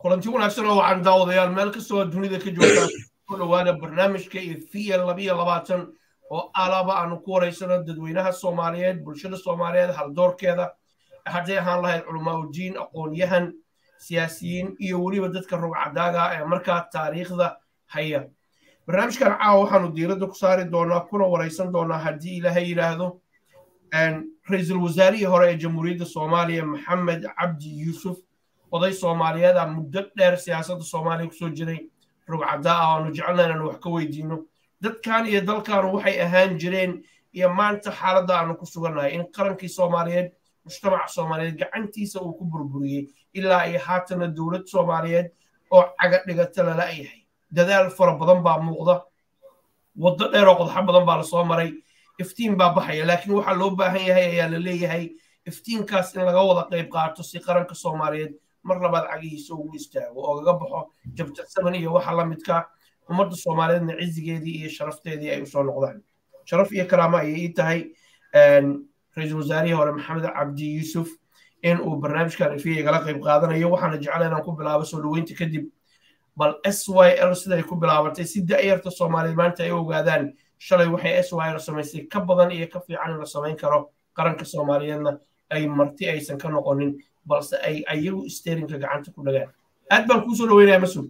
kulanti wanaagsan oo waxaan daawadayaal meel kastoo dunida ka joogtaan ku dhowaada barnaamijka efiya labiyo labaatan oo alaba aanu ku waraysano dadweynaha soomaaliyeed bulshada soomaaliyeed haldoorkeeda hadday ahaan lahayd culamaa udiin aqoon-yahan siyaasiyiin iyo weliba dadka rogcadaaga ee markaa taariikhda haya barnaamijkan caawa waxaanu diiradda ku saari doonaa kuna waraysan doonaa haddii ilaahay yidhaahdo ra-iisul wasaarihii hore ee jamhuuriyadda soomaaliya maxamed cabdi yuusuf oday soomaaliyeed a muddo dheer siyaasadda soomaaliya kusoo jiray rogcaddaa ah aanu jecelna inaanu wax ka weydiino dadkan iyo dalkaanu waxay ahaan jireen iyo maanta xaaladda aanu ku sugannahay in qarankii soomaaliyeed mujtamaca soomaaliyeed gacantiisa uu ku burburiyey ilaa iyo haatana dowlad soomaaliyeed oo caga dhigata lala yahay dadaal fara badan baa muuqda waddo dheer oo qodxo badan baa lasoo maray iftiin baa baxaya laakiin waxaa loo baahan yahay ayaa la leeyahay iftiinkaas in laga wada qayb qaato si qaranka soomaaliyeed mar labaad cagihiisa ugu istaago oo gaga baxo jabjadsaban iyo waxa la midka ummadda soomaaliyeedna cizigeedii iyo sharafteedii ay usoo noqdaan sharaf iyo karaama ayay ii tahay ra-iisul wasaarihii hore maxamed cabdi yuusuf in uu barnaamijkan ifiya igala qayb qaadanayo waxaana jecla inaan ku bilaabo soo dhoweynta kadib bal s y l siday ku bilaabatay si da'yarta soomaaliyeed maanta ay ogaadaan shalay waxay s y l samaysay ka badan iyo ka fiican in la samayn karo qaranka soomaaliyeedna ay marti aysan ka noqonin balse ay ayagu steerinka gacanta ku dhagaan aad baan kuusoo dhaweynaya mas-uul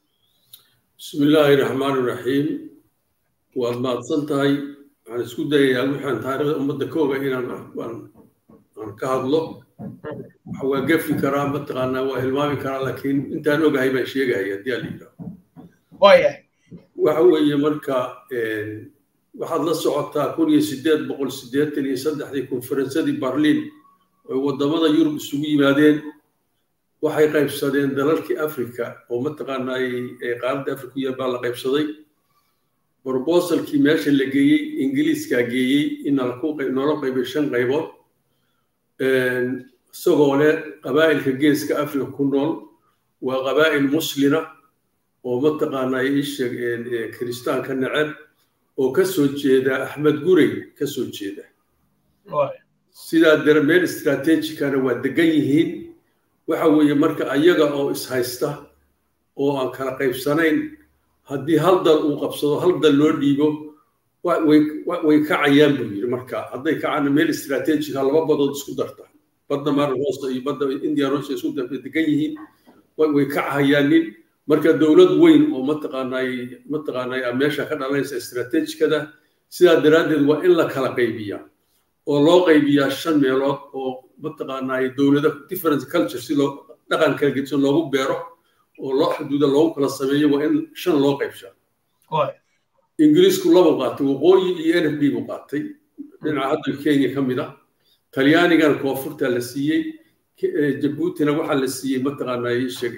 bismi illaahi raxmaan iraxiim waad mahadsan tahay waxaan isku dayayaa wixaan taariikhda ummadda ka oga inaan aan ka hadlo waxa waa gefi karaa mataqaanaa waa hilmaami karaa laakiin intaan ogahay baan sheegahaya haddii aan la yidhaaho waayahay waxa weeye marka waxaad la socotaa kun iyo siddeed boqol siddeetan iyo saddexdii konferensadii barliin oy waddamada yurub isugu yimaadeen waxay qaybsadeen dalalkii africa oo mataqaanaa ee qaaradda africa u yaal baa la qaybsaday brobosalkii meesha la geeyey ingiliiskaa geeyey in noola qaybay shan qaybood isagoo leh qabaa'ilka geeska africa ku nool waa qabaa'il muslina oo mataqaanaa isheeg kiristaanka neceb oo ka soo jeeda axmed gurey ka soo jeeda sidaa dare meel istraatejikana waa degan yihiin waxa weeye marka ayaga oo ishaysta oo aan kala qaybsanayn haddii hal dal uu qabsado hal dal loo dhiibo way kacayaan buu yidhi marka hadday kacana meel istraatejika laba badood isku darta badda mara hoosta iyo badda india hoosta isku darta degan yihiin way kacahayaanin marka dowlad weyn oo mataqaanay mataqaanay meesha ka dhalanaysa istraatejikada sidaa daraaddeed waa in la kala qaybiyaa oo loo qaybiyaa shan meelood oo mataqaanaa dowlada different culture si loo dhaqan kala gedisan loogu beero oo loo xuduuda loogu kala sameeyo waa in shan loo qaybshaa ingiriisku laba qaatay waqooyi iyo n f b buu qaatay dhinaca hadda kenya ka mid a talyaanigana koonfurta la siiyey jabuutina waxaa la siiyey mataqaanaa sheeg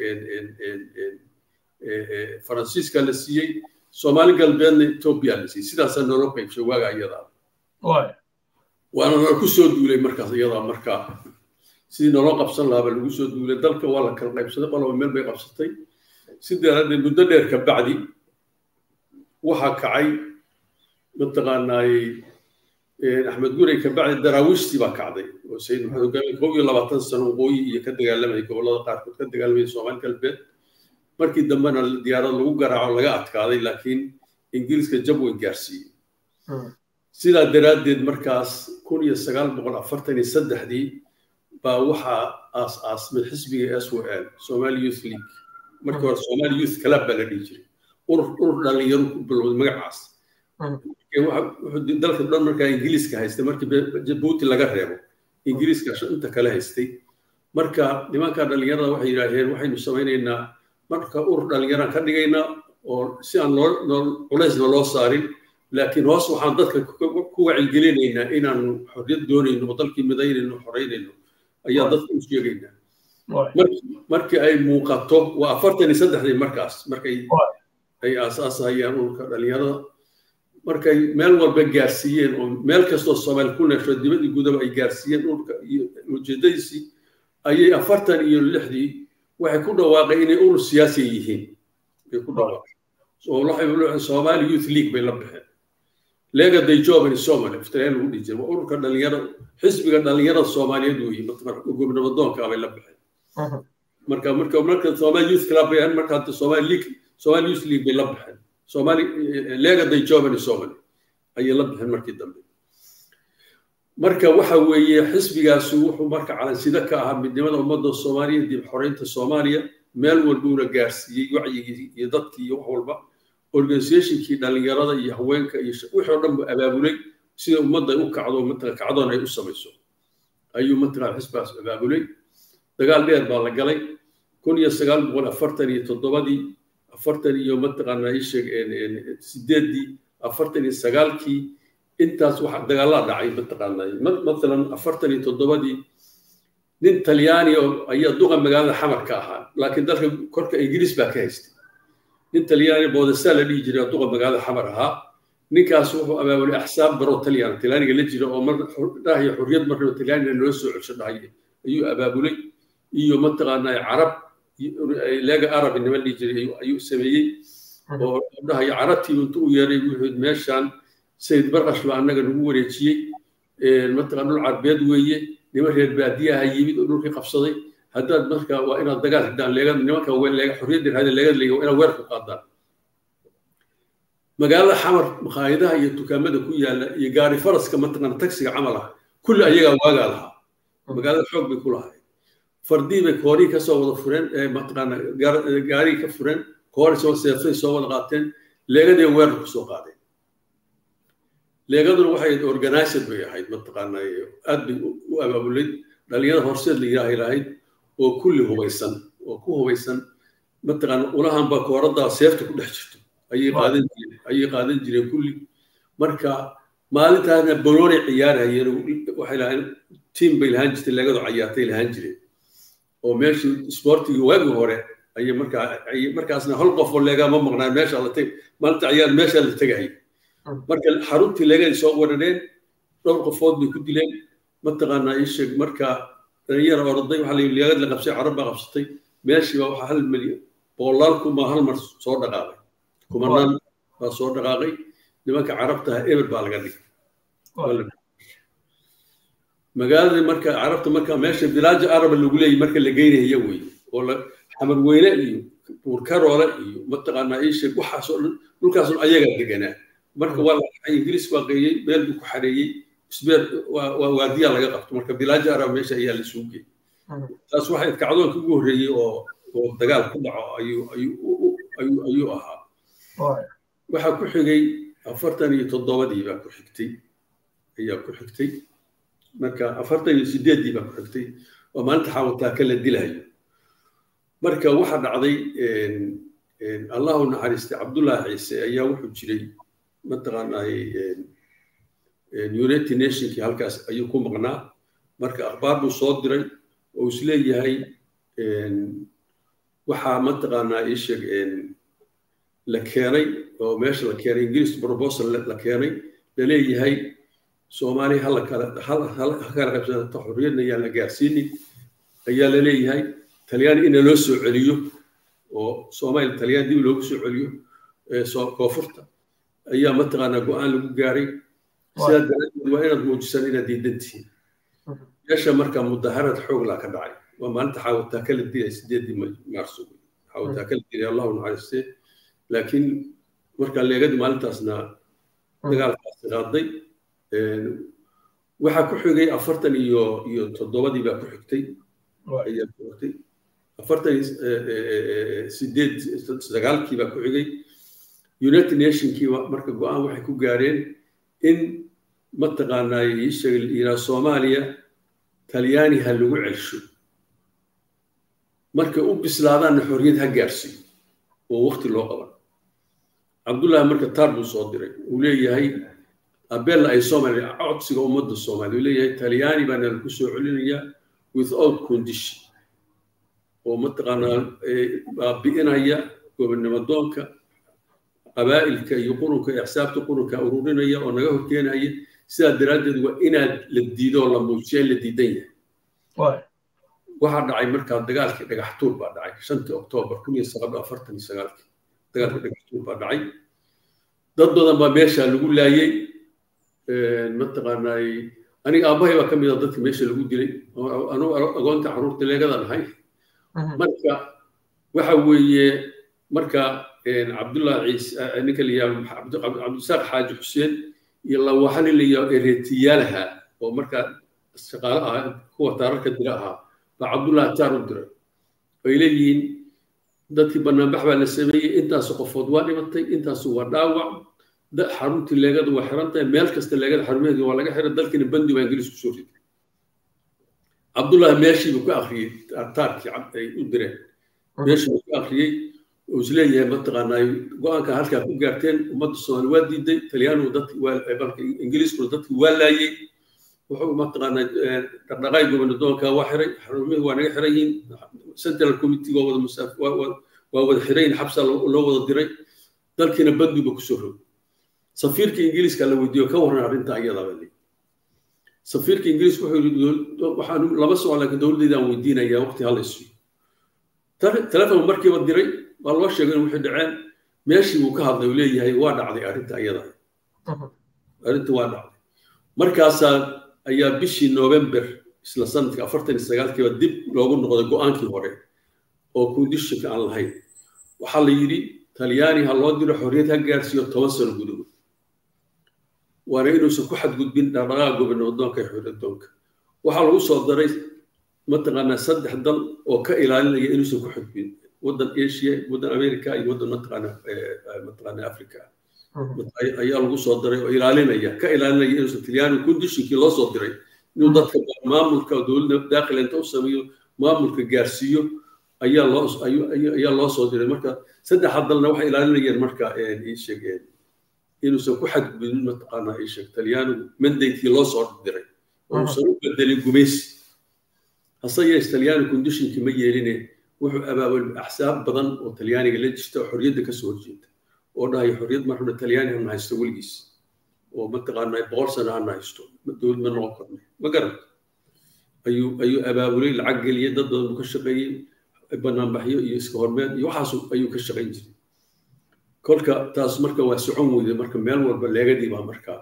faransiiska la siiyey soomaali galbeedna etoobiya la siiyey sidaasaa noola qaybshay waaga iyadaa waana nala ku soo duulay markaas iyadaa markaa sidii naloo qabsan lahaaba lagu soo duulay dalka waa la kala qaybsaday qoloba meel bay qabsatay si daraaddeed muddo dheer ka bacdi waxaa kacay mataqaanaay axmed gurey ka bacdi daraawiishtii baa kacday oo sayid maxamed hogaami kow iyo labaatan sano waqooyi iyo ka dagaalamayay gobollada qaarkood ka dagaalamayay soomaali galbeed markii dambena diyaarad lagu garaaco laga adkaaday laakiin ingiriiska jab way gaarsiiyey sidaa daraaddeed markaas kun iyo sagaal boqol afartan iyo saddexdii baa waxaa aas aasmay xisbiga s w l somali youth league markii hore somali youth club baa la dhihi jiray urur urur dhalinyaro ku bilowday magacaas wuxuu dalka dhan markaa ingiriiska haystay markii jabuuti laga reebo ingiriiska inta kale haystay marka nimanka dhalinyarada waxay yidhaaheen waxaynu samaynaynaa marka urur dhalinyaraan ka dhigaynaa oo si aan loo culaysna loo saarin laakiin hoos waxaan dadka ku wacyigelinaynaa inaanu xorriyad doonayno oo dalkii midaynayno xoraynayno ayaa dadka u sheegaynaa markii ay muuqato waa afartan iyo saddexdii markaas markay ay aasaasahayaan ururka dhalinyarada markay meel walba gaarsiiyeen oo meel kastoo soomaali ku neesho dibadii gudaba ay gaarsiiyeen ururka iyo ujeedadiisii ayay afartan iyo lixdii waxay ku dhawaaqeen inay urur siyaasi yihiin bay ku dhawaaqeen somali youth league bay la baxeen lega day job in somali iftireen lagu dhihi jiray waa ururka dhalinyarada xisbiga dhalinyarada soomaaliyeed weeye gobnabadoonka bay la baxeen marka marka marka somali youth club bay ahayn marka hadda somali league somali youth league bay la baxeen somali lega day jovani somali ayay la baxeen markii dambe marka waxa weeye xisbigaasu wuxuu marka calansida ka ahaa midnimada ummadda soomaaliya dib xoreynta soomaaliya meel walbuuna gaarsiiyey wacyigii iyo dadkii iyo wax walba organizationkii dhallinyarada iyo haweenka iyo wixii oo dhan buu abaabulay sida ummadda u kacdo matala kacdoon ay u samayso ayuu matala xisbigaas abaabulay dagaal dheer baa la galay kun iyo sagaal boqol afartan iyo toddobadii afartan iyo mataqaana isheeg sideeddii afartan iyo sagaalkii intaas waxa dagaalaa dhacay mataqaana mathalan afartan iyo toddobadii nin talyaani oo ayaa duqa magaalada xamar ka ahaa laakiin dalka korka ingiriis baa ka haystay nin talyaani boodasa la dhihi jiray duqa magaalada xamar ahaa ninkaas wuxuu abaabulay axsaab baro talyan talyaaniga la jira oo mar dhahayo xurriyad marnaba talyaaniga noo soo cesho dhahay ayuu abaabulay iyo mataqaanaa carab leega arab inama dhihi jiray ayuu sameeyey oo dhahayo carabtii intuu u yeeray wuxuu meeshaan sayid barqash baa annaga nagu wareejiyey mataqaan dhul carbeed weeye nima reer baadiyaha yimid oo dhulkii qabsaday haddaad marka waa inaad dagaal xidaan leegad nimanka leega xorriyadda raada leegad leega waa inaad weer ku qaadaan magaalada xamar makhaayadaha iyo dukaamada ku yaalla iyo gaari faraska mataqaan tagsiga camal ah kulli ayagaa waagaa lahaa magaalada xoog bay ku lahay fardii bay koorii ka soo wada fureen mataqaana gaarigii ka fureen koori soo seeftay soo wada qaateen leegadii weerar ku soo qaadeen leegaduna waxay organized bay ahayd mataqaana aad bay u abaabulay dhalinyarada horseed la yidhaahay lahayd oo kulli hubaysan oo ku hubaysan mataqaana ulahanba kooraddaa seefta ku dhex jirto ayay qaadan jireen ayay qaadan jireen kulli marka maalintaasna banoonay ciyaarayeen waxay lahayn tiim bay lahaan jirtay leegadu cayaartay lahaan jireen oo meeshii isboortigii waagii hore ayay markaa markaasna hal qof oo leegaa ma maqnaan meesha la teg maalinta ciyaar meesha la tegayay marka xaruntii leegaday soo weerareen dhowr qofood bay ku dileen mataqaanaa ii sheeg marka dhalinyara orday waxaa la leegad la qabsay carab baa qabsatay meeshii baa waxaa hal milyan boqolaal kun baa hal mar soo dhaqaaqay kumanaan baa soo dhaqaaqay nimanka carabtaha eber baa laga dhigay magaaladii marka carabta marka meesha bilaaja araba lagu leeyahy marka la geynaya wey oo xamar weyne iyo buurkaroole iyo mataqaanaa ii sheeg waxaasoo dhan dhulkaasoo ayagaa deganaa marka waa la ingiriis waa qeeyey meel buu ku xareeyey isbeer waa waadiyaa laga qabto marka bilaaja araba meesha ayaa la isugu geeyey taas waxay kacdoonka ugu horreeyey oo oo dagaal ku dhaco ayuu ayuu ayuu ahaa waxaa ku xigay afartan iyo toddobadii baa ku xigtay ayaa ku xigtay marka afartan iyo sideeddii baa ku xigtay oo maalinta xaawataaka la dilayo marka waxaa dhacday allahu naxariistay cabdullaahi ciise ayaa wuxuu jiray mataqaanay united nationkii halkaas ayuu ku maqnaa marka akhbaar buu soo diray oo isleeyahay waxaa mataqaanaa ii sheeg la keenay oo meesha la keenay ingiriis proposal la keenay laleeyahay soomaaliya hala kala kala qabsata xorriyadna ayaan la gaarsiinin ayaa laleeyahay talyaani ina loo soo celiyo oo soomaaliya talyaan dib loogu soo celiyo koonfurta ayaa mataqaanaa go-aan lagu gaaray sidaa daraaddeed waa inaad muujisaan inaad diidan tihiin meesha marka mudaharad xooglaa ka dhacay waa maalinta xaawataa kala dilay sideedii maarso xaawataa kala dilay allahu naxariistee laakiin marka leegadii maalintaasna dagaalkaasi qaaday waxaa ku xigay afartan iyo iyo toddobadii baa ku xigtay ayaa ku xigtay afartan sideed sagaalkii baa ku xigay united nationkii marka go-aan waxay ku gaareen in mataqaanaa yiraa soomaaliya talyaani ha lagu celsho markay u bislaadaanna xorriyad ha gaarsiiyo oo waqti loo qaban cabdullaahi marka taar buu soo diray uu leeyahay abella ay soomaaliya codsiga ummadda soomaaliya uu leeyahay talyaani baana lagu soo celinayaa without condition oo mataqaanaa baabi'inaya gobonnimadoonka qabaa'ilka iyo qurunka iyo axsaabta qurunka ururinaya oo naga horkeenaya sidaa daraaddeed waa inaad la diido oo la muujiya in la diidan yahay waxaa dhacay markaa dagaalkii dhagaxtuur baa dhacay shantii oktoobar kun iyo sagaal afartan iyo sagaalkii dagaalkii dhagaxtuur baa dhacay dad badan baa meesha lagu laayey mataqaanaay aniga aabbahay baa ka mid a dadka meesha lagu dilay anugu agoonta carruurta leegadan ahay marka waxa weeye marka cabdullah ciise ninka la yihahdo cabdisaaq xaaji xuseen iyo lawaxa nin la yihahdo ereetiyaalaha oo markaa shaqaale ah kuwa taararka dira ahaa baa cabdullah taar u diray ay leeyihiin dadkii banaanbax baa la sameeyey intaasu qofood waa dhimatay intaasu waa dhaawac xaruntii leegada waa xiran tahay meel kasta leegada xarumaheedii waa laga xiray dalkiina bandi baa ingiriis kusoo riday cabdullahi meeshiibuu ka akhriyey taarkii ay u direen meeshiibuu ka akhriyey oo isleeyahay mataqaanaa go-aanka halkaa ku gaarteen ummadda soomaali waa diiday talyaanigu dadki waa ingiriiskuna dadkii waa laayey wuxuu mataqaanaa dhaqdhaqaay gobanadonka waa xiray xarumihii waa naga xiran yihiin central committee waa wada musaaf waa wada xiran yihin xabsa loo wada diray dalkiina bandiba kusoo rog safiirka ingiriiska la weydiiyo ka warran arrinta iyadaba le safiirka ingiriiska wuxuu yidhi waxaan lama socon laakiin dowladdeydaan weydiinayaa waqti hala isiyo telefon markiiba diray waa loo sheegay in wixii dhaceen meeshii buu ka hadlay uu leeyahay waa dhacday arrinta iyada arrinta waa dhacday markaasaa ayaa bishii november isla sanadka afartan iyo sagaalkiiba dib loogu noqday go-aankii hore oo kondishinka aan lahayn waxaa la yidhi talyaani ha loo diro xorriyad ha gaarsiiyo toban sano gudahood waana inuusan ku xadgudbin dhaqdhaqaaqa gobanadoonka iyo xorriyadoonka waxaa lagu soo daray mataqaanaa saddex dal oo ka ilaalinaya inuusan ku xadgudbin waddan asia waddan america iyo waddan mataqaanaa mataqaanaa africa ayaa lagu soo diray oo ilaalinaya ka ilaalinaya inuusan talyaani kondishinkii loo soo diray inuu dadka maamulka dowladda daakil inta u sameeyo maamulka gaarsiiyo ayaa loo ayaa loo soo diray marka saddexa dalna waxay ilaalinayeen marka ii sheegeen inuusan ku xadgudbin mataqaanaa ii sheeg talyaanigu mandatekii loo soo diray oo uusan u bedelin gumaysi hase yeesh talyaani kondishinkii ma yeeline wuxuu abaabul axsaab badan oo talyaaniga la jirta oo xorriyadda kasoo horjeeda oo dhahaya xorriyad marna talyaani hana haysto weligiis oo mataqaanaa boqol sano hana haysto dowlad ma noqon karno ma garan ayuu ayuu abaabulay lacag geliyey dad badan buu ka shaqeeyey banaanbaxyo iyo iska hormeed iyo waxaas ayuu ka shaqayn jiray kolka taas marka waa socon weyday marka meel walba leegadii baa markaa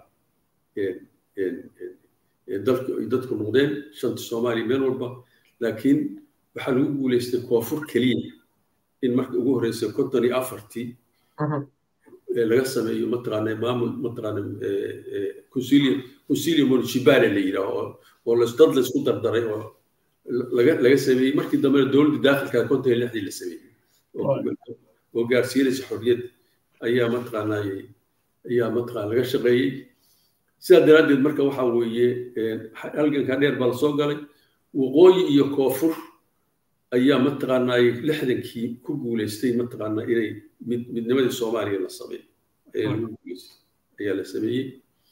dadku noqdeen shanta soomaaliya meel walba laakiin waxaa lagu guuleystay koonfur keliya in marka ugu horreysay konton iyo afartii laga sameeyo mataqaana maamul mataqaana consilio municipale la yidhaaho oo dad laysku dardaray oo laga laga sameeyey markii dambena dowladda daakilka konton iyo lixdii la sameeyey oo gaarsiinaysa xorriyadda ayaa mataqaanaa ayaa mataqaana laga shaqeeyey sidaa daraaddeed marka waxaa weeye halganka dheer baa lasoo galay waqooyi iyo koonfur ayaa mataqaanaa lixdankii ku guuleystay mataqaanaa inay midnimadii soomaaliya la sameeyo ayaa lagu guuleystay ayaa la sameeyey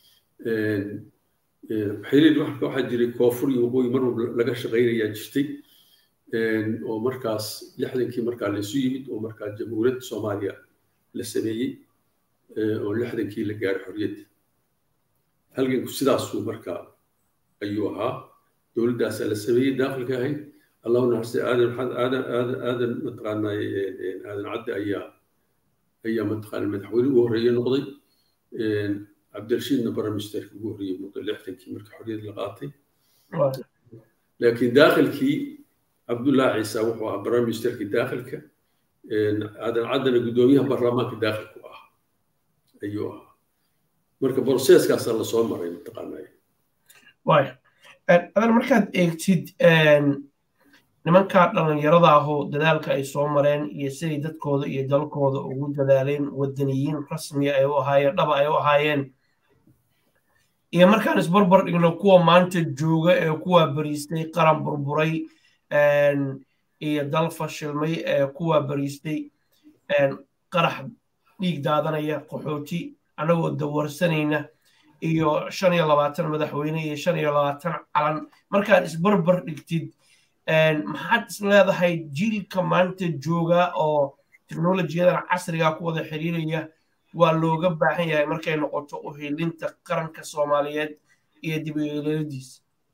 xiriir waxaa jiray koonfur iyo waqooyi mar walba laga shaqaynayaa jirtay oo markaas lixdankii markaa laysu yimid oo markaa jamhuuriyadda soomaaliya la sameeyey oo lixdankii la gaaray xorriyadda halganku sidaasuu markaa ayuu ahaa dowladdaasaa la sameeyey daakilka ahayd allahu naxariistay aadan aadan aadan aadan mataqaanaa aadan cadde ayaa ayaa mataqaana madaxweyne ugu horreeye noqday cabdirashiidna baramisterka ugu horreeye noqday lixdankii marka xorriyad la qaatay laakiin daakilkii cabdullahi ciisa wuxuu ahaa baramisterkii daakilka aadan caddana guddoomiyaha baarlamaanka daakilku ah ayuu ahaa marka broseeskaasaa lasoo maray mataqaanaa waay adan markaad eegtid nimankaa dhallinyarada ahoo dadaalka ay soo mareen iyo siday dadkooda iyo dalkooda ugu dadaaleen wadaniyiin rasmiya ay u ahaayeen dhaba ay u ahaayeen iyo markaan isbarbar dhigno kuwa maanta jooga ee kuwa bariistay qaran burburay iyo dal fashilmay ee kuwa bariistay qarax dhiig daadanaya qaxooti annagoo dawarsanayna iyo shan iyo labaatan madaxweyne iyo shan iyo labaatan calan markaad isbarbar dhigtid maxaad is leedahay jiilka maanta jooga oo teknolojiyadan casriga ku wada xiriiraya waa looga baahan yahay markay noqoto u hilinta qaranka soomaaliyeed iyo dib uyeeladiisa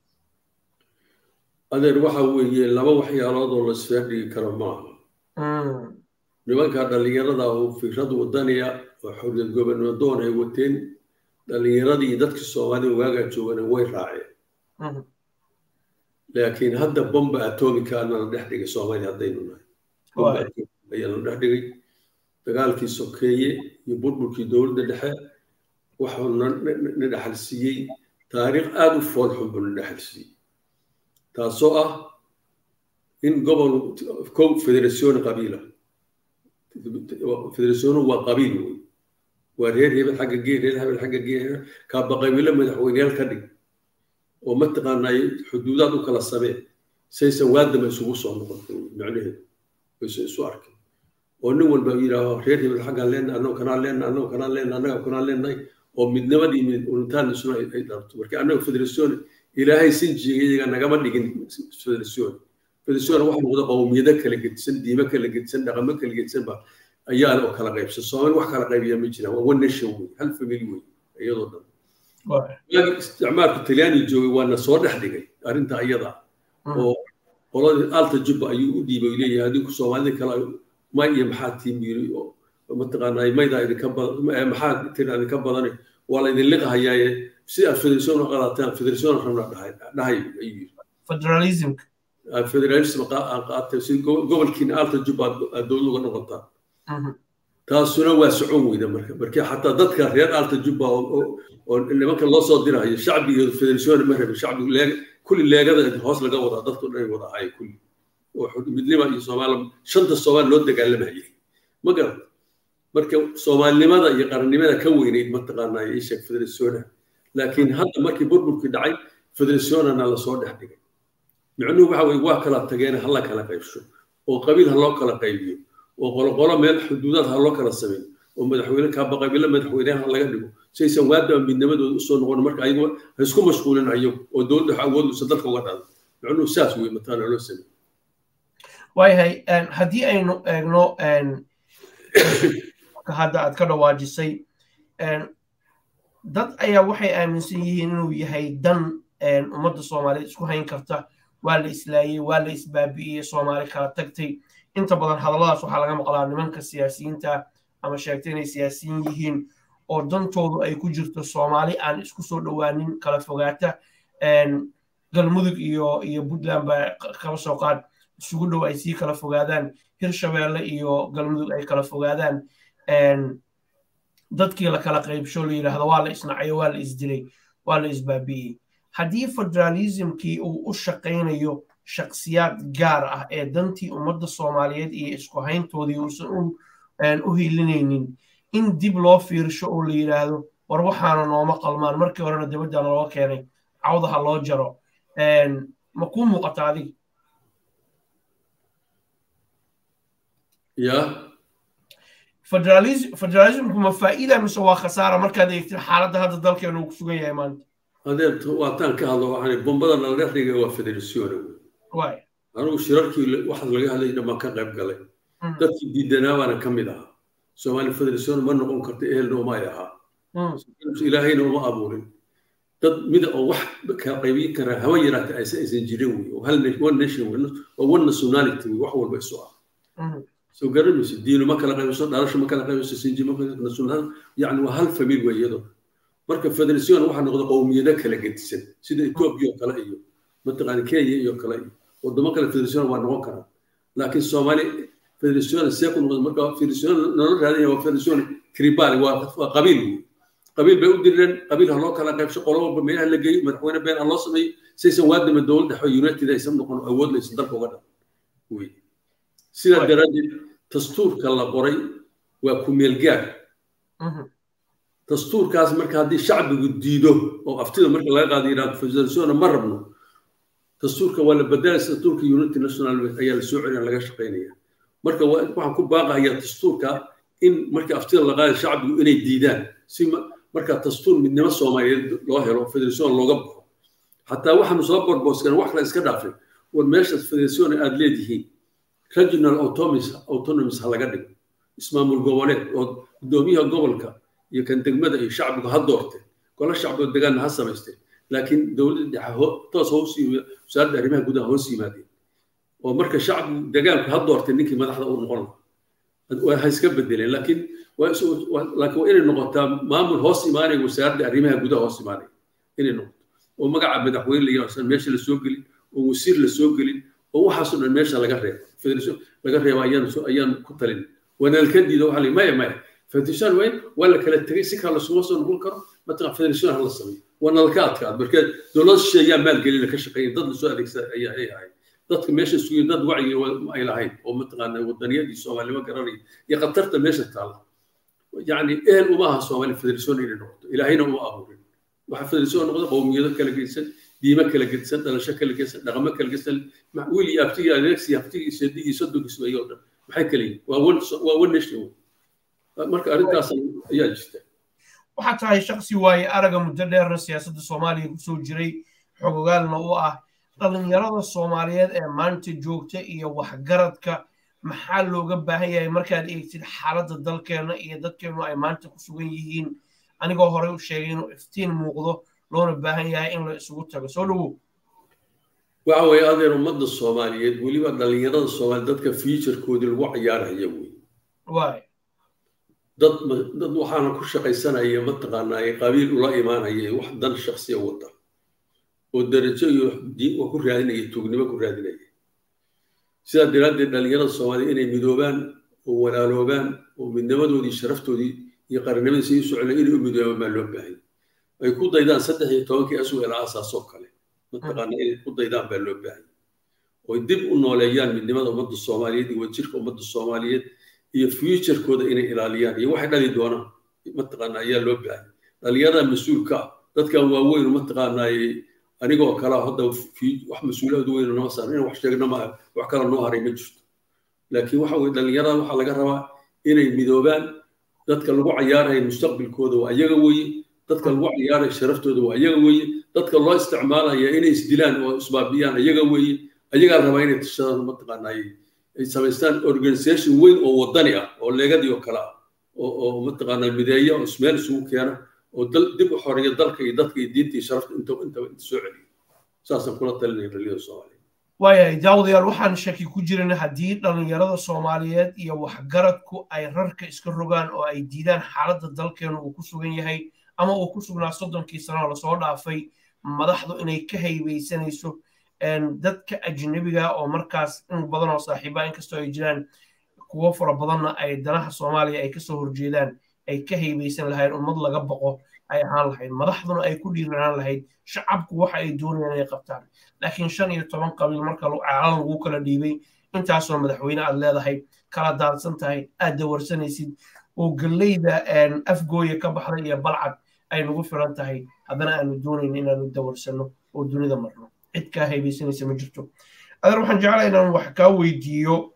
adeer waxa weeye laba waxyaalood oo la isfaadhigi karo maaha nimanka dhallinyarada oo fikrad wadaniya oo xorriyad gobanadoon ay wateen dhallinyaradii iyo dadkii soomaalida waagaa joogana way raaceen laakiin hadda bomba atomika nala dhex dhigay soomaaliya haddaynu nahay bomba ayaa nala dhex dhigay dagaalkii sokeeye iyo burburkii dowladda dhexe waxuu na dhexal siiyey taariikh aada u foolxun buu na dhexal siiyey taasoo ah in gobol kow federasiyoon qabiila federasiyoonu waa qabiil wey waa reer hebel xagga gee reer hebel xagga gee kaaba qabiilo madaxweyneyaal ka dhig oo mataqaanaa xuduudaad u kala samee saysan waadama isugu soo noqon macnaheedu wayse isu arkeen oo nin walba yidhaaho reer hebel xaggaan leenahay annago kanaan leenahay annago kanaan leenahay annaga kanaan leenahay oo midnimadii mid unitaan isuna ay dharto marka annaga federasiyoon ilaahay sinjiga iyaga nagama dhigin federasiyoon federasiyoon waxa noqda qowmiyado kala gedisan diimo kala gedisan dhaqamo kala gedisan ba ayaa oo kala qaybsan soomaali wax kala qaybiya ma jiraan waa one nation wey hal family wey iyadoo dhan waagi isticmaalku talyaani joogay waana soo dhex dhigay arrinta iyada oo qoladii alta jubba ayuu u dhiibay leeyahay adinku soomaalida kale may iyo maxaa tiim yiri oo mataqaanaa maydaa idinka badan maxaa tira idinka badan waa la idin liqahayaaye si aad federasiyoon u qadataan federasiyoon rabna dhahay dhahay ayuu yiri federalismka federalism qaatay si gobolkiina alta jubba aad dowlad uga noqotaan taasuna waa socon weyda marka marka xataa dadka reer alta jubba oo nimanka loo soo dirayo shacbigeedu federasiyoon ma rabin shacbigu kulli leegada hoos laga wadaa dadku dhan wada ahay kulli oo midnima iyo soomaali shanta soomaali loo dagaalamayay ma garan marka soomaalinimada iyo qarannimada ka weynayd mataqaanaa ii sheeg federasiyoona laakiin hadda markii burburkii dhacay federasiyoonana lasoo dhex dhigay micnuhu waxa weye waa kala tageen hala kala qaybsho oo qabiil ha loo kala qaybiyo oo qoloqolo meel xuduudaad ha loo kala sameeyo oo madaxweyne kaaba qabiilo madaxweyneha laga dhigo saysan waadaba midnimadooda usoo noqon marka ayagu ha isku mashquulin ayagu oo dowladda wax awood usa dalka uga dhado micnuhu saas wey mataana loo sameey waayahay haddii aynu eegno hadda aad ka dhawaajisay dad ayaa waxay aaminsan yihiin inuu yahay dan ummadda soomaaliyeed isku hayn karta waa la islaayey waa la isbaabi'iyey soomaali kala tagtay inta badan hadalladaas waxaa laga maqlaa nimanka siyaasiyiinta ama sheegtay inay siyaasiyiin yihiin oo dantoodu ay ku jirto soomaali aan isku soo dhowaanin kala fogaata galmudug iyo iyo puntland baa kala soo qaad isugu dhow ay sii kala fogaadaan hirshabeelle iyo galmudug ay kala fogaadaan dadkii la kala qaybsho la yidhaahdo waa la isnacayo waa la isdilay waa la isbaabi'iyey haddii federalismkii uu u shaqaynayo shaksiyaad gaar ah ee dantii ummadda soomaaliyeed iyo isku hayntoodii uusan u hiilinaynin in dib loo fiirsho oo la yidhaahdo war waxaana nooma qalmaan markii horena dibaddan looga keenay cawdaha loo jaro ma kuu muuqata adiga ya federalismku ma faa'iida mise waa khasaara markaad eegtid xaaladda hadda dalkeenu uu ku sugan yahay maanta adeer waataan ka hadlo waxaan bombada nala dhex dhigay waa federasiyoona waay anigu shirarkii waxaas laga hadlay dhammaan ka qayb galay dadkii diidanaa baana ka mid ahaa soomaali federasiyoon ma noqon karta ehelna uma ay ahaa ilaahayna uma abuurin dad mida oo wax kala qaybin karaa hawa yaraata aysan aysan jirin wey oo hal one nation wey oo one nationality wey wax walba isu ah soo garanayso diinu ma kala qaybiso dhalasho ma kala qaybiso sinji ma kala national yacni waa hal famil wey iyadoo marka federasiyon waxaa noqda qowmiyado kala gedisan sida etoobiya oo kale iyo mataqaana kenya iyo kale iyo wadamo kale federasiyon waa noqon karaa laakiin soomaali federasiyon see ku noqda marka federasiyon nolol raadaya waa federasiyon tribal waa qabiil wey qabiil bay u direen qabiil ha loo kala qaybsho qolo walba meelaha la geeyo madaxweyne been ha loo sameeyo saysan waadama dowladda united aysan noqon awood laysan dalka uga dhan wey sidaa daraaddeed dastuurka la qoray waa ku meelgaar dastuurkaas marka haddii shacbigu diido oo aftida marka laga qaado yidhahdo federasiona ma rabno dastuurka waa la bedelaya dastuurka unity national ayaa la soo celina laga shaqaynaya marka waxaan ku baaqayaa dastuurka in marka aftida la qaadayo shacbigu inay diidaan si marka dastuur midnimo soomaaliyeed loo helo federation looga baxo xataa waxaanu soo borbooskan wax kale iska dhaafay war meeshaas federation aad leedihiin regional autonomies autonomies ha laga dhigo ismaamul goboleed oo guddoomiyaha gobolka iyo kan degmada iyo shacbigu ha doorteen golo shacbigo degaanna ha samaysteen laakiin dowladda dhexe toos hoos wasaaradda arrimaha gudaha hoos yimaadeen oo marka shacbigu degaanku ha doorteen ninkii madaxda u noqon lahaa ha iska bedeleen laakiin laakiin waa inay noqotaa maamul hoos imaanaya wasaaradda arrimaha gudaha hoos imaanaya inay noqoto oo magaca madaxweyne la yidhahdo meesha la soo gelin oo wasiir la soo gelin oo waxaasoo dhan meesha laga reebo federation laga reebo ayaan ayaan ku talin wanaalka diida waxaa la maya maya federation weyn waa la kala tegay si kale lasuma soo noqon karo mataqan federation ha la sameeyo waa nalka adkaad markeed dowlad shisheeyaa maalgelina ka shaqeeya dad lasoo adeegsada ayaa ay ahayd dadka meesha sugay dad wacyi ay lahayd oo mataqaana wadaniyadii soomaalnimo garanaya iyo khatarta meesha taalla yacni ehel uma aha soomaali federation inay noqoto ilaahayna uma abuurin waxa federation noqda qowmiyado kala geysan diimo kala gedisan dhalasho kala gedisan dhaqamo kala gedisan wiil iyo abtigi adeegsi abtigi seedigi sodonkiis weeyo o dhan maxay kala yihin waa one waa one nation marka arrintaas ayaa jirta waxaa tahay shaksi waaye araga muddo dheerna siyaasadda soomaaliya kusoo jiray xogogaalna u ah dhallinyarada soomaaliyeed ee maanta joogta iyo waxgaradka maxaa looga baahan yahay markaad eegtid xaaladda dalkeenna iyo dadkeennu ay maanta ku sugan yihiin anigoo horey u sheegay inuu iftiin muuqdo loona baahan yahay in la isugu tago soo dhowow waxa weeye adeer ummadda soomaaliyeed weliba dhallinyarada soomaaliyeed dadka futurekoodii lagu cayaaraya wey waay dad dad waxaana ku shaqaysanaya mataqaanaa qabiil ula imaanaya wax dan shaksiya wata oo darajo iyo wax ku raadinaya tuugnimo ku raadinaya sidaa daraaddeed dhallinyarada soomaaliya inay midoobaan oo walaaloobaan oo midnimadoodii sharaftoodii iyo qarinimadii sii socona inay u midoobaan baa loo baahanya ay ku daydaan saddex iyo tobankii aswel aasaasoo kale mataqaana inay ku daydaan baa loo baahanya oo dib u nooleeyaan midnimada ummadda soomaaliyeed iyo wadjirka ummadda soomaaliyeed iyo futurekooda inay ilaaliyaan iyo waxay dhali doonaan mataqaana ayaa loo baahanya dhallinyarada mas-uulka ah dadkan waaweyn mataqaanaa anigoo kala hadda wax mas-uuliyad weyn nama saaran inaan wax sheegno ma wax kala noo haray ma jirto laakiin waxa weye dhallinyarada waxaa laga rabaa inay midoobaan dadka lagu cayaaraya mustaqbilkooda waa iyaga weeye dadka lagu cayaaraya sharaftooda waa iyaga weeye dadka loo isticmaalaya inay isdilaan oo isbaabiyaan iyaga weeye ayagaa rabaa inay tashadaan mataqaanaa ay samaystaan organisation weyn oo wadani ah oo leegadii oo kale ah oo mataqaanaa mideeya oo ismeel isugu keena oo dib u xoreeya dalka iyo dadka iyo diinta iyo sharafta inta intaba inta soo celiyo saasaan kula talinaya dhallinyarada soomaaliyeed waayahay daawadayaal waxaan shaki ku jirin haddii dhallinyarada soomaaliyeed iyo waxgaradku ay rarka iska rogaan oo ay diidaan xaaladda dalkeenu uu ku sugan yahay ama uu ku sugnaa soddonkii sano lasoo dhaafay madaxdu inay ka haybeysanayso dadka ajnabiga oo markaas in badan oo saaxiiba inkastoo ay jiraan kuwo fara badanna ay danaha soomaaliya ay kasoo horjeedaan ay ka haybeysan lahayd ummad laga boqo ay ahaan lahayd madaxduna ay ku dhiiranaan lahayd shacabku waxa ay doonayaan inay qabtaan laakiin shan iyo toban qabiil marka caalan lagu kala dhiibay intaasoo madaxweyne aad leedahay kala daadsan tahay aad dawarsanaysid oo galleyda afgooya ka baxda iyo balcad ay nagu filan tahay haddana aanu doonayn inaanu dawarsano oo dunida marno cid kaa haybeysanaysa ma jirto adeer waxaan jeclaa inaan wax kaa weydiiyo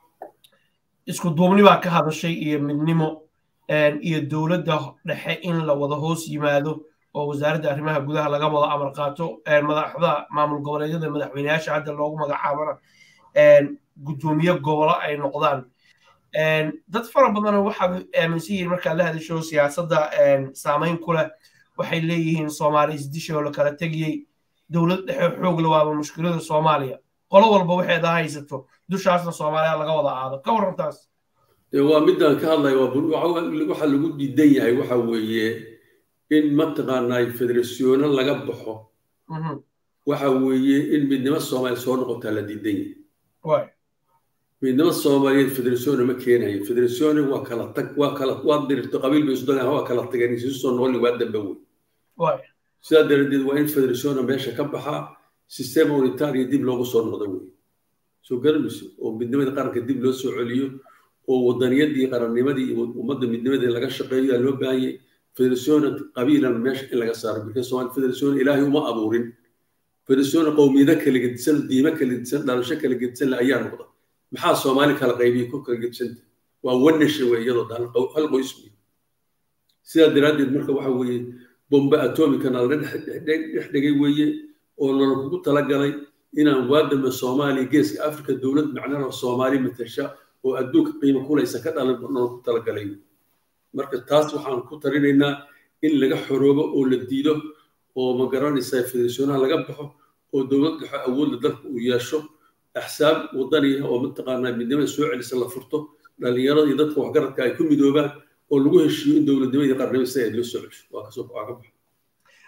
isku duubni baa ka hadashay iyo midnimo iyo dowladda dhexe in la wada hoos yimaado oo wasaaradda arrimaha gudaha laga wada amar qaato madaxda maamul goboleedyada madaxweyneyaasha hadda loogu magacaabana guddoomiye gobolo ay noqdaan dad fara badana waxaad aaminsan yihiin markaad la hadasho siyaasadda saamayn ku leh waxay leeyihiin soomaali isdisha oo la kala tegiyey dowlad dhexe xoogla waaba mushkilada soomaaliya qolo walba waxeeda haysato dushaasna soomaaliya laga wada aado ka warrantaas waa midaan ka hadlaya waxa lagu diidan yahay waxa weeye in mataqaanaa federasyono laga baxo waxa weeye in midnimo soomaaliya soo noqotaa la diidan yahay midnimo soomaaliyeed federasyono ma keenayo federasyono waa kala tag waa kala waa dirirto qabiil bay isudaan waa kala tageen isu soo noqon waa dambe wey sidaa daradeed waa in federasyono meesha ka baxaa sistema unitaria dib loogu soo noqdo wey soo garanayso oo midnimada qaranka dib loo soo celiyo oo wadaniyadii qarannimadii iyo ummadda midnimadii laga shaqeeyo yaa loo baahan yahay federasyoona qabiilan meesha in laga saaro marka soomaali federasyoona ilaahay uma abuurin federasyoona qowmiyado kala gedisan diimo kala gedisan dhalasho kala gedisan le ayaa noqda maxaa soomaali kala qaybiyey ku kala gedisanta waa one nation wey iyadoo hal qoys wey sidaa daraaddeed marka waxa weeye bombe atomicana la dhex dhigay weeye oo nala kugu talagalay inaan waadama soomaaliya geeska africa dowlad macnana soomaali matasha oo adduunka qiimo kulaysa ka dhalan nala ku talagalay marka taas waxaan ku talinaynaa in laga xoroobo oo la diido oo ma garanaysaa federasyonaha laga baxo oo dowlad dhexe awoodda dalka uu yeesho axsaab wadaniya oo mataqaanaa midnimada soo celisa la furto dhallinyarada iyo dadka waxgaradka ay ku midoobaan oo lagu heshiiyo in dowladnimadii qarnimada sida ay loo soo cesho waa kasoo waa ka baxo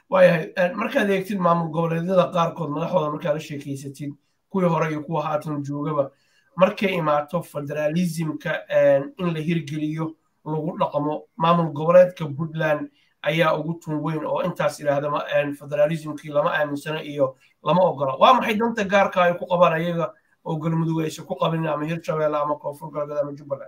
waayahay markaad eegtid maamul goboleedyada qaarkood madaxooda markaad la sheekeysatid kuwii hore iyo kuwa haatan joogaba markay imaato federaalismka in la hirgeliyo lagu dhaqmo maamul goboleedka puntland ayaa ugu tun weyn oo intaas idhaahda federaalismkii lama aaminsano iyo lama ogola waa maxay danta gaarka ay ku qabaan ayaga oo galmudug aysan ku qabin ama hirshabeelle ama koonfur galbeed ama jubbaland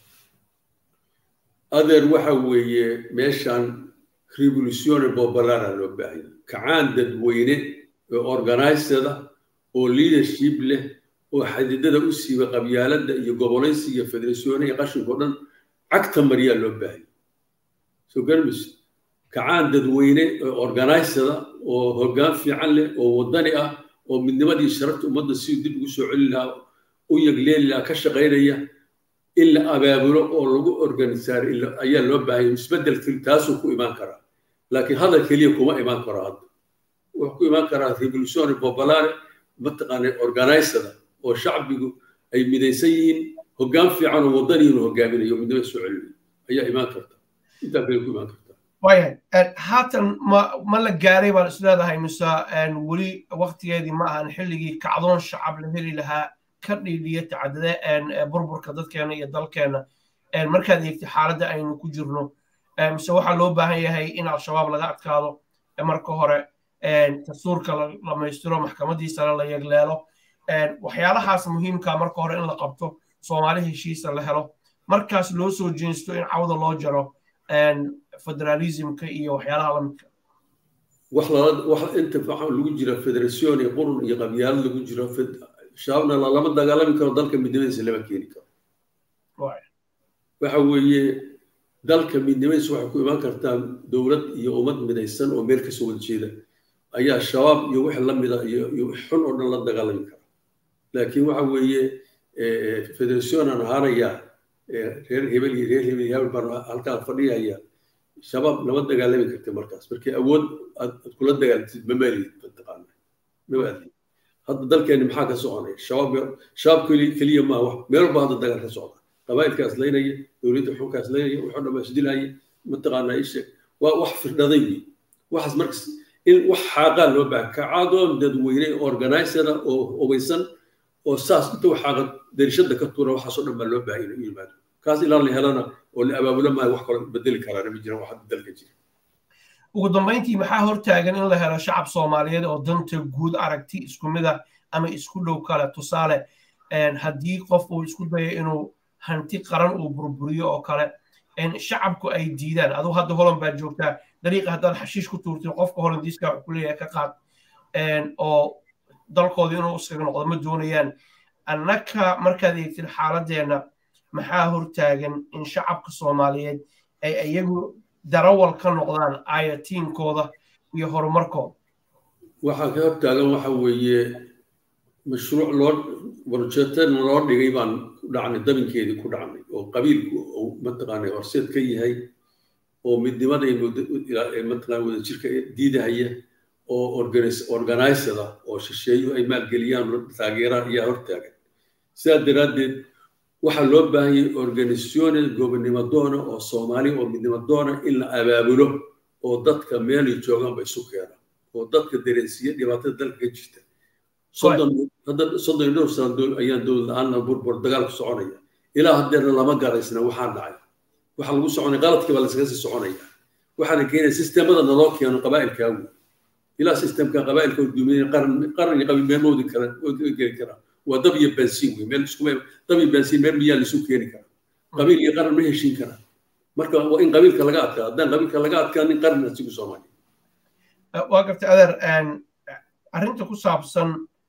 adeer waxa weeye meeshan revolutione populara loo baahanya kacaan dadweyne oo organizeda oo leadership leh oo xadidada u siiba qabyaaladda iyo gobolaysiga iyo federatione iyo qashinko dhan cagta mariyaa loo baahanya soo garmis kacaan dadweyne oo organizeda oo hoggaan fiican leh oo waddani ah oo midnimadii sharafta ummadda siduu dib ugu soo celi lahaa u yagleeli lahaa ka shaqaynaya in la abaabulo oo lagu organisaar ayaa loo baahanya isbeddelkii taasuu ku imaan karaa laakiin hadal keliya kuma imaan karo hadda wuxuu ku imaan karaa revolutione popolare mataqaana organizada oo shacbigu ay midaysan yihiin hoggaan fiican oo waddani inuu hogaaminayo midnimada soo celinayo ayaa imaan karta intaa kale ku imaan karta waayahay haatan ma ma la gaaray baan isleedahay mise weli waktigeedii ma ahan xilligii kacdoon shacab la heli lahaa ka dhiidhiya tacadade burburka dadkeena iyo dalkeena markaad eegtay xaaladda aynu ku jirno mise waxaa loo baahan yahay in al-shabaab laga adkaado marka hore dastuurka la dhamaystiro maxkamadiisana la yegleelo waxyaalahaas muhiimka marka hore in la qabto soomaali heshiisa la helo markaas loo soo jeensto in cawda loo jaro federalismka iyo waxyaalaha lamidka wax lala wax inta waxa lagu jira federation iyo qurun iyo qabyaalad lagu jiro shabaabna lama dagaalami karo dalka midnimadiisa lama keeni karo waxa weeye dalka midnimadiisa waxay ku imaan kartaa dowlad iyo ummad midaysan oo meel kasoo wada jeeda ayaa shabaab iyo wixii la mida iyo xun oo dhan la dagaalami kara laakiin waxa weeye federation aan ahaanayaa reer hebel iyo reer hebel iyo hebel baan halkaa fadhiyaya shabaab lama dagaalami karti markaas markii awood aad kula dagaalantid ma maaliyid mataqaana ma maaliyid hadda dalkeeni maxaa ka soconaya shabaab shabaab keliya maaha wax meel walba hadda dagaal ka socda qabaa'ilkaas laynaya dowladda xunkaas laynaya wuxuu dhammaa isdilaya mataqaanaa ishe waa wax firdhaday wey waxaas markas in wax xaaqaa loo baaha kacadoon dadweyne organizera oo hubaysan oo saas inta wax xaaqa darishada ka tuura waxaasoo dhan baa loo baahay inuu yimaado kaas ilaa la helana oo la abaabulo maayo wax kaloo bedeli karaana ma jiraan wax dalka jira ugu dambayntii maxaa hortaagan in la helo shacab soomaaliyeed oo danta guud aragti isku mid ah ama isku dhow kale tusaale haddii qof uu isku dayo inuu hanti qaran uu burburiyo oo kale shacabku ay diidaan aduu hadda holan baa joogtaa dariiqa haddaad xashiish ku tuurtin qofka holandiiska wuxuu ku leeyahay ka qaad oo dalkooda inuu iskaga noqdo ma doonayaan annaka markaad eegtid xaaladeenna maxaa hortaagan in shacabka soomaaliyeed ay iyagu darawal ka noqdaan ayatiinkooda iyo horumarkooda waxaa ka hortaagan waxa weeye mashruuc loo warjeetan loo dhigay baan ku dhacnay dabinkeedii ku dhacnay oo qabiilku uu mataqaanay horseed ka yahay oo midnimada mataqaana wadajirka diidahaya oo organizada oo shisheeyu ay maalgeliyaan taageeraan ayaa hortaagan sidaa daraaddeed waxaa loo baahanyay organisazione gobonnimo doona oo soomaali oo midnimo doona in la abaabulo oo dadka meelay joogaanba isu keena oo dadka dareensiiya dhibaatada dalka ka jirta soddon iyo dhowr sano ayaan dowlad la-aanna burbur dagaalku soconaya ilaa haddeerna lama garaysna waxaan dhacay waxaa lagu soconaya qaladkii baa laskaga sii soconaya waxaana keenaya sistemada naloo keeno qabaa'ilkaa wey ilaa sistemka qabaa'ilka dumiya qaran qaran iyo qabiil meel mawdi kara geli karaa waa dab iyo bansiin wey meel isku dab iyo bansiin meel miyaa laisu keeni karaa qabiil iyo qaran ma heshiin karaa marka waa in qabiilka laga adkaa haddaan qabiilka laga adkaanin qaran asigu soomaaliya waa gartay adeer arrinta ku saabsan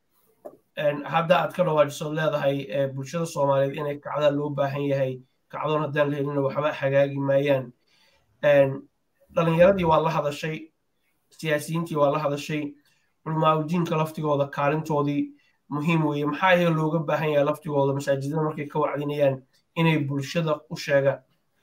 hadda aad ka dhawaajisood leedahay bulshada soomaaliyeed inay kacdaa loo baahan yahay kacdoon haddaan la helina waxba hagaagi maayaan dhalinyaradii waa la hadashay siyaasiyiintii waa la hadashay culmaaudiinka laftigooda kaalintoodii muhiim weeye maxaa iyaga looga baahan yahay laftigooda masaajidada markay ka wacdinayaan inay bulshada u sheegaan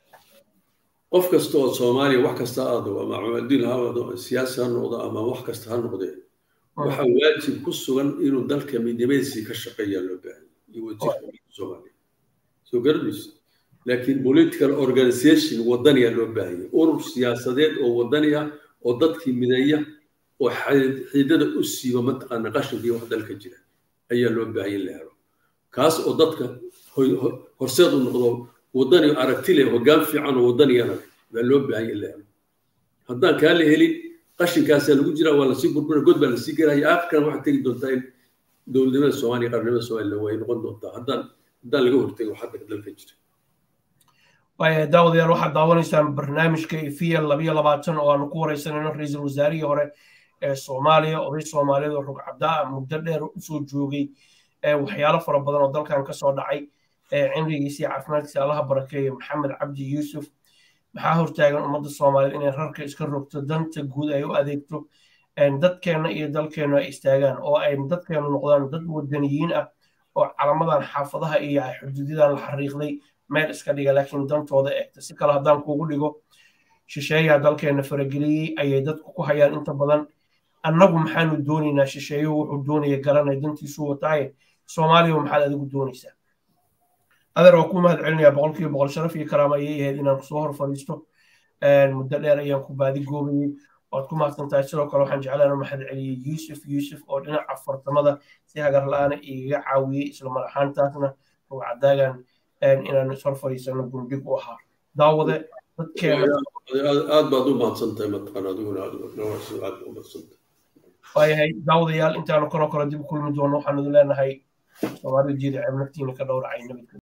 qof kasta oo soomaaliya wax kasta aado ama cumaadiin ha noqdo siyaasi ha noqdo ama wax kasta ha noqdee waxaa waajib ku sugan inuu dalka midnimadiisii ka shaqeeyaa loo baahan iyo wajirka soomaaliya soo garanayso laakiin political organization wadaniya loo baahanya urur siyaasadeed oo wadani ah oo dadkii mideeya oo xiidada u siiba mataqaana qashinkii wax dalka jira ayaa loo baahaya in la helo kaas oo dadka horseed u noqdo waddani aragti leh hoggaan fiican oo waddaniyana baa loo baahanya in la helo haddaan kaa la helin qashinkaasaa lagu jiraa waa lasii burbura god baa lasii gelaya aakhirkan waxaad tegi doontaa in dowladnimada soomaaliya qarnimada soomaaliya way noqon doontaa haddaan haddaan laga hortego waxaa dalka jira daawadayaal waxaad daawanaysaan barnaamijka efiya labiyo labaatan oo aanu ku wareysanayno ra-iisul wasaarihii hore ee soomaaliya oday soomaaliyeed oo rugcabdaa muddo dheer usoo joogay waxyaalo fara badan oo dalkan kasoo dhacay cimrigiisa iyo caafimaadkiisa allaha barakeeya maxamed cabdi yuusuf maxaa hortaagan ummadda soomaaliyeed inay rarka iska rogto danta guud ay u adeegto dadkeenna iyo dalkeennu ay istaagaan oo ay dadkeennu noqdaan dad wadaniyiin ah oo calamadan xaafadaha iyo xuduudyadan la xariiqday meel iska dhiga laakiin dantooda eegta si kale haddaan kuugu dhigo shisheeyaha dalkeenna farageliyey ayay dadku ku hayaan inta badan annagu maxaanu doonaynaa shisheeyuhu wuxuu doonaya garanay dantiisu wataaye soomaaliya maxaad adigu doonaysaa adeer waa ku mahad celinayaa boqolkiiba boqol sharaf iyo karaama ayay ahayd inaan kusoo hor fadhiisto muddo dheer ayaan ku baadi goobayey waad ku mahadsan tahay sidoo kale waxaan jeclaan mahad celiyey yuusuf yuusuf oo dhinaca fartamada si hagar la-aana igaga caawiyey isla mar ahaantaasna rugcadaagan inaan ishor fadhiisano gundhig u ahaa daawade dadkeena aad baad u mahadsantahay mataqaan adiguna aad u mahadsantahay waayahay daawadayaal intaanu kanoo kale dib u kulmi doono waxaan idin leenahay soomaalida jeeda ceeb naftiina ka dhowracay nabadgel